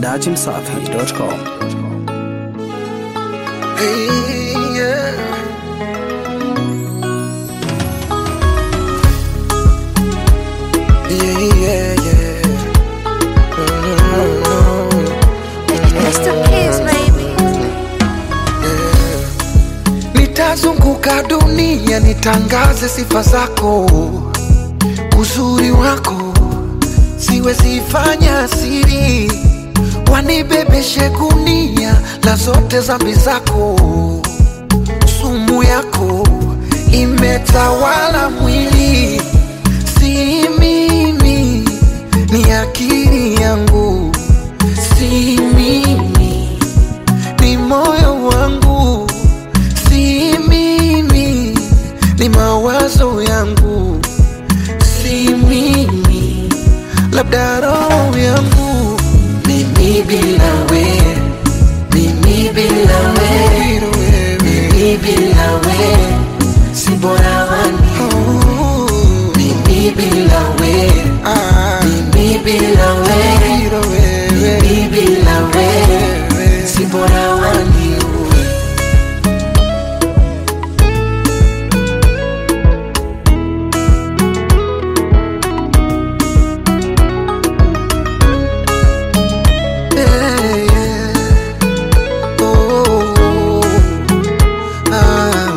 dachimsafi.com. Hey, yeah. Yeah, yeah, yeah. Mm, It's the kids, baby. Nitazunguka dunia nitangaze sifa zako, uzuri wako siwezi fanya siri, wanibebeshe gunia la zote zambi zako, sumu yako imetawala mwili, si mimi, ni akili yangu, si mimi ni moyo wangu, si mimi, ni mawazo yangu, si mimi, labda roho yangu, mimi bila we, mimi bila we, mimi bila we, si bora wani, mimi bila we, mimi bila we, mimi bila we, si bora wani. Yeah, yeah. Oh, ah.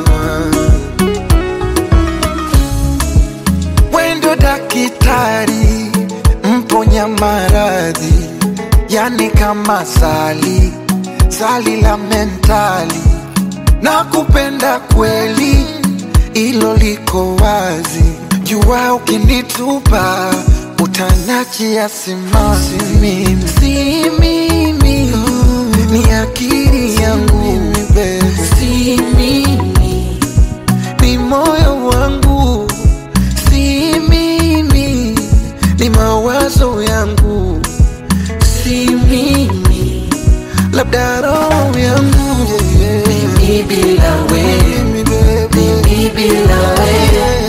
Wendo dakitari mponya maradhi, yani kama sali sali la mentali, na kupenda kweli, ilo liko wazi. Jua ukinitupa utanachia simanzi, mimi si mimi, ni akili yangu, si mimi ni moyo wangu, si mimi, ni mawazo yangu, si mimi, labda roho yangu yeah, yeah. Mimi bila we, mimi bila we,